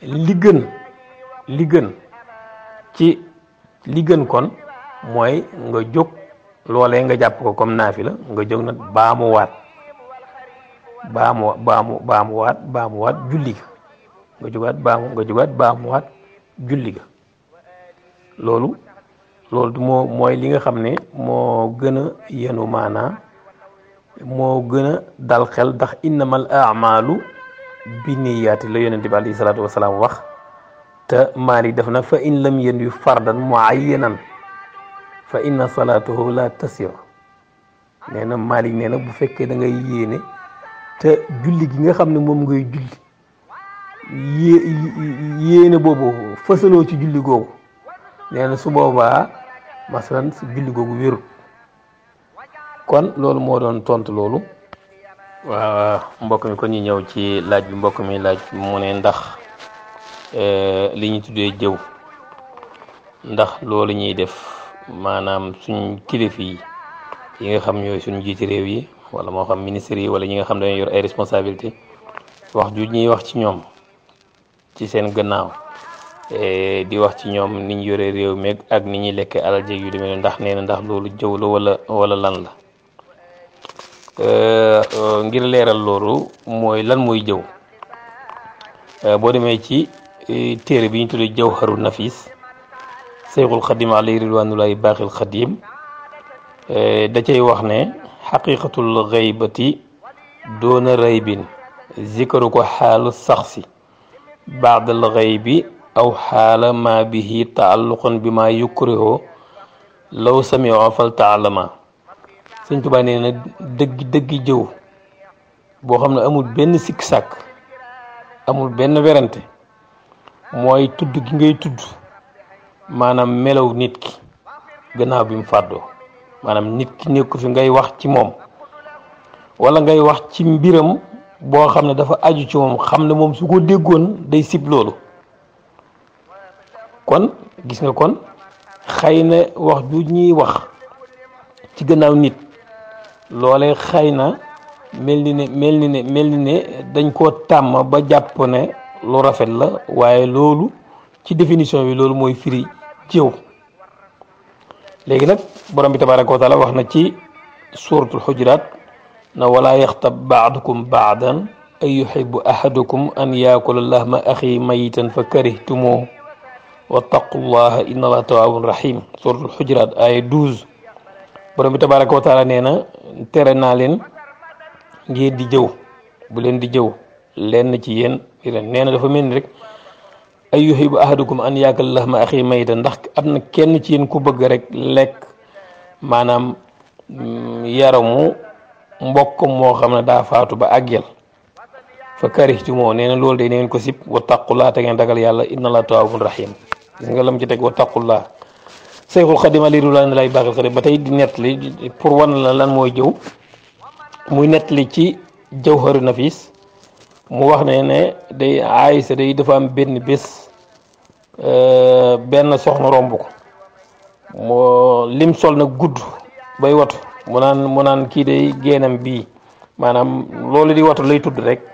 li gën li gën ci li gën kon mooy nga jóg loolee nga jàpp ko comme naafi la nga jóg nag baamuwaat baamu baamu baamuwaat baamuwaat julli ga nga jógaat baamu nga jógaat baamuwaat julli ga loolu loolu moo mooy li nga xam ne moo gën a yenu maanaa moo gën a dal xel ndax innamal amalu bi niyaati la yonente bi alayhi salaatu wasalaam wax te maali def na fa in lam yen yu fardan muayyanan fa inna salaatuhu la tasir nee na Malik nee na bu fekkee da ngay yéene te julli gi nga xam ne moom ngay julli yé yéene boobu fësaloo ci julli googu nee na su boobaa masalan si julli googu wérut kon loolu moo doon tontu loolu waaw mbokk mi kon ñu ñëw ci laaj bi mbokk mi laaj mu ne ndax li ñu tuddee jëw ndax loolu ñuy def maanaam suñ kilifa yi yi nga xam ñooy suñ jiiti réew yi wala moo xam ministre yi wala ñi nga xam dañoo yor ay responsabilité wax ju ñuy wax ci ñoom ci seen gannaaw di wax ci ñoom ni ñu yore réew meeg ak ni ñuy lekkee alal jéeg yu demee ndax nee na ndax loolu jëw la wala wala lan la ngir leeral loolu mooy lan mooy jëw boo demee ci téere bi ñu tuddee jawharu nafis seyxul xadim alayhi ridwanullahi baaxil xadim da cay wax ne xaqiqatul xaybati doona raybin zikaru ko xaalu saxsi baadal xaybi aw xaala ma bihi taalluqan bi ma yukrihoo law samioo fal taalama sëñ Tuubaa nee na dëgg dëgg jëw boo xam ne amul benn sikk sàkk amul benn werante mooy tudd gi ngay tudd maanaam melaw nit ki gannaaw bi mu fàddoo maanaam nit ki nekku fi ngay wax ci moom wala ngay wax ci mbiram boo xam ne dafa aju ci moom xam ne moom su ko déggoon day sib loolu kon gis nga kon xëy na wax ju ñuy wax ci gannaaw nit loolee xëy na mel ni ne mel ni ne mel ni ne dañ koo tàmm ba jàpp ne lu rafet la waaye loolu ci définition bi loolu mooy firi jëw léegi nag borom bi tabaraka wa taala wax na ci suratul xujuraat na wala yaxtab baadukum baadan an yuxibu ahadukum an yaakula lahma axi mayitan fa karihtumoo wattaqullaha inna allaha tawaabun rahim suratul xujuraat ay 12 borom bi tabaraka wa taala nee na tere naa leen ngeen di jëw bu leen di jëw lenn ci yéen di leen nee na dafa mel ni rek ay yuhibu ahadukum an yaakal lahma axi mayta ndax am na kenn ci yéen ku bëgg rek lekk maanaam yaramu mbokk moo xam ne daa faatu ba àggel fa karihtu moo nee na loolu de neen ko sib wa taqullah te ngeen ragal yàlla inna allah tawaabun rahim gis nga lam ci teg wa taqullah Seyxul Xadim ali rulaan lay baaxil xadim ba tey di nettali pour wan la lan mooy jëw muy nettali ci jawharu nafis mu wax ne ne day Aysa day dafa am benn bés benn soxna romb ko moo lim sol nag gudd bay watu mu naan mu naan kii day génnam bii maanaam loolu di watu lay tudd rek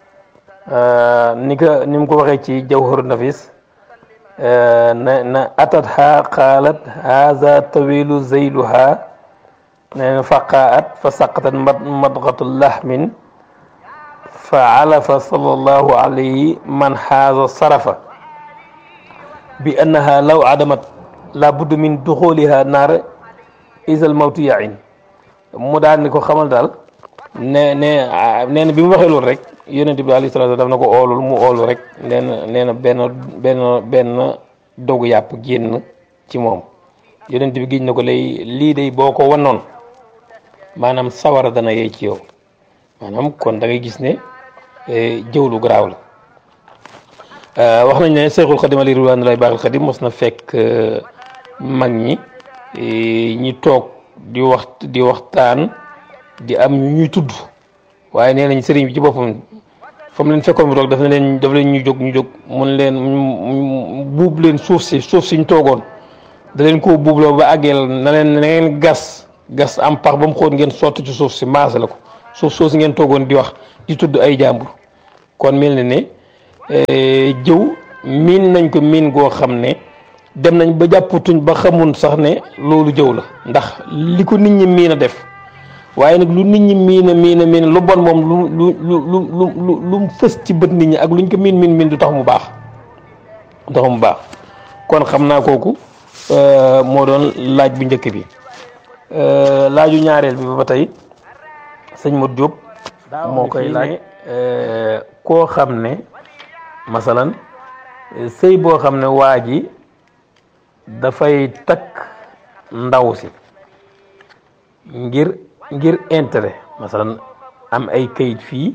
ni ko ni mu ko waxee ci jawharu nafis na na atat ha qaalat haza tawilu zeyluha ne faqaat fa saqatat madgatu lahmin fa alafa sallallahu alayhi man haza sarafa bi annaha law adamat la budda min duxuliha naar isal mawtu yain mu daal ni ko xamal daal ne ne nee na bi mu waxee loolu rek yonente bi alayhi salaatu daf na ko oolul mu oolu rek nee na nee na benn benn benn dogu yàpp génn ci moom yonente bi giñ na ko lay lii day boo ko wannoon maanaam sawara dana yey ci yow maanaam kon da ngay gis ne jëw lu garaaw la wax nañ ne Seexul Xadim ali ridwaan lay baaxil xadim mos na fekk mag ñi ñi toog di wax di waxtaan di am ñu ñuy tudd waaye nee nañ sëriñ bi ci boppam fa mu leen fekkoon bi toog daf na leen daf leen ñu jóg ñu jóg mun leen buub leen suuf si suuf si ñu toogoon da leen koo buubloo ba àggeel na leen na ngeen gas gas am pax ba mu xóot ngeen sotti ci suuf si maase la ko suuf soo si ngeen toogoon di wax di tudd ay jàmbur kon mel na ne jëw miin nañ ko miin goo xam ne dem nañ ba jàppatuñ ba xamun sax ne loolu jëw la ndax li ko nit ñi miin a def waaye nag lu nit ñi miin a miin a miin lu bon moom lu lu lu lu lu lu mu fës ci bët nit ñi ak luñ ko miin miin miin du tax mu baax du tax mu baax kon xam naa kooku moo doon laaj bu njëkk bi laaju ñaareel bi ba tey sëñ Modou Diop moo koy laaj koo xam ne masalan sëy boo xam ne waa ji dafay takk ndaw si ngir ngir intérêt masalan am ay kayit fii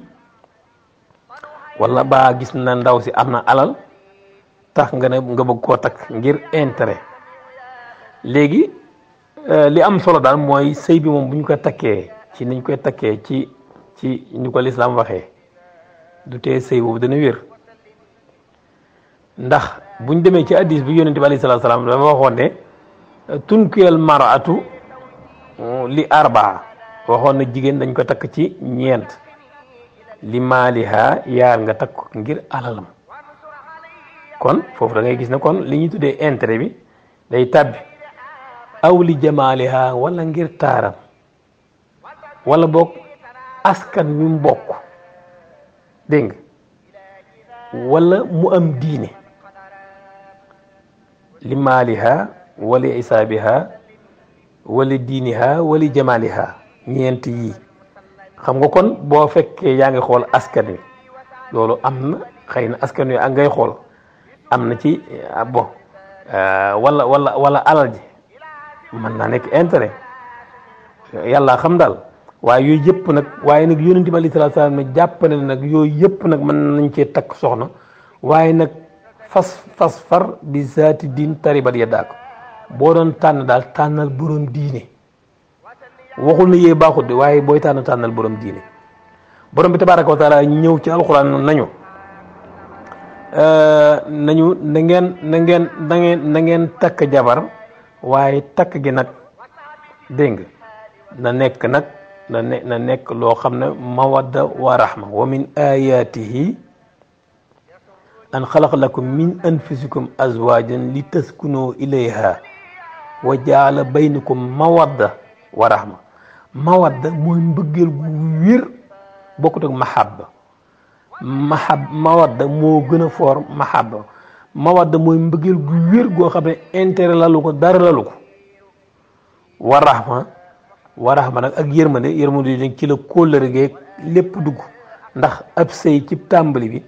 wala baa gis na ndaw si am na alal tax nga ne nga bëgg koo takk ngir intérêt léegi li am solo daal mooy sëy bi moom bu ñu ko takkee ci niñ koy takkee ci ci ñu ko lislaam waxee du tee sëy boobu dana wér ndax buñ demee ci addis bi yonente bi alayhi salaatu salaam dafa waxoon ne tunkiyal maratu li arbaa waxoon na jigéen dañ ko takk ci ñeent li maaliha yaar nga takk ko ngir alalam kon foofu da ngay gis ne kon li ñuy tuddee intérêt bi day tàbbi aw li jamaaliha wala ngir taaram wala boog askan wi mu bokk dégg nga wala mu am diine li maaliha wala isaabiha wala diiniha wala jamaaliha ñeent yii xam nga kon boo fekkee yaa ngi xool askan wi loolu am na xëy na askan wi ak ngay xool am na ci bon wala wala wala alal ji mën naa nekk intérêt yàlla xam daal waaye yooyu yëpp nag waaye nag yonent bi alayhi salaatu salaam ne jàpp ne nag yooyu yëpp nag mën nañ cee takk soxna waaye nag fas fas far bi zaati diin taribat ya daako boo doon tànn daal tànnal borom diine waxul na yee baaxut de waaye booy tànn tànnal borom diine borom bi tabaaraka wa taala ñëw ci alxuraan nañu nañu na ngeen na ngeen na ngeen na ngeen takk jabar waaye takk gi nag dégg nga na nekk nag na ne na nekk loo xam ne mawadda wa rahma wa min ayatihi an xalaq lakum min anfusikum azwajan li taskunu ilayha wa jaala baynakum mawadda wa rahma mawadda mooy mbëggeel gu wér bokkut ak mahabba mahab mawadda moo gën a foor mahabba mawadda mooy mbëggeel gu wér goo xam ne intérêt lalu ko dara lalu ko wa rahma wa rahma nag ak yërmande yërmande yi ci la kóllëre geeg lépp dugg ndax ab sëy ci tàmbali bi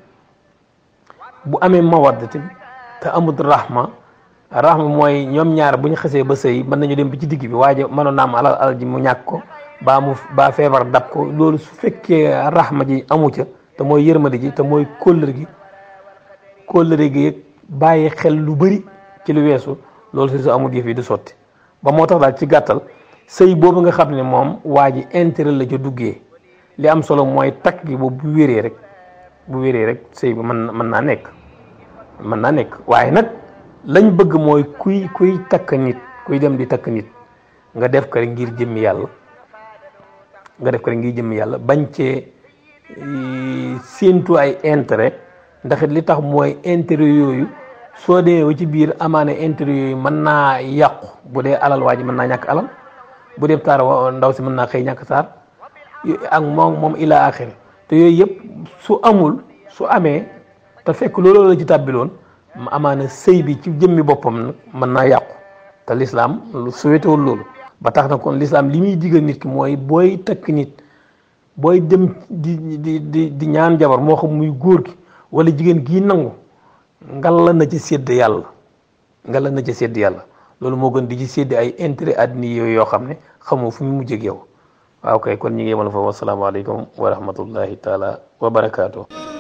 bu amee mawadda te te amut rahma rahma mooy ñoom ñaar bu ñu xasee ba sëy mën nañu dem bi ci digg bi waaye mënoon naa am alal alal ji mu ñàkk ko baa mu baa feebar dab ko loolu su fekkee rahma ji amu ca te mooy yërmande ji te mooy kóllëre gi kóllëre gi bàyyi xel lu bëri ci lu weesu loolu si su amul yëf yi du sotti ba moo tax daal ci gàttal sëy boobu nga xam ne moom waa ji intérêt la ca duggee li am solo mooy takk gi boobu bu wéree rek bu wéree rek sëy bi mën mën naa nekk mën naa nekk waaye nag lañ bëgg mooy kuy kuy takk nit kuy dem di takk nit nga def ko rek ngir jëmmi yàlla nga def ko rek ngir jëmmi yàlla bañ cee séentu ay intérêt ndax li tax mooy intérêt yooyu soo demee ba ci biir amaane intérêt yooyu mën naa yàqu bu dee alal waa ji mën naa ñàkk alal bu dee taar ndaw si mën naa xëy ñàkk taar ak moom moom ila axir te yooyu yëpp su amul su amee te fekk loolu la ci tàbbiloon amaana sëy bi ci jëmmi boppam nag mën naa yàqu te lislaam lu suwetewul loolu ba tax na kon lislaam li muy digal nit ki mooy booy takk nit booy dem di di di di ñaan jabar moo xam muy góor gi wala jigéen gii nangu ngalla na ci sédd yàlla ngalla na ci sédd yàlla loolu moo gën di ci sédd ay intérêt àddina yooyu yoo xam ne xamoo fu mu mujj ak yow waaw kay kon ñi ngi yemal foofu wasalaamaaleykum wa rahmatullahi taala wa barakaatu.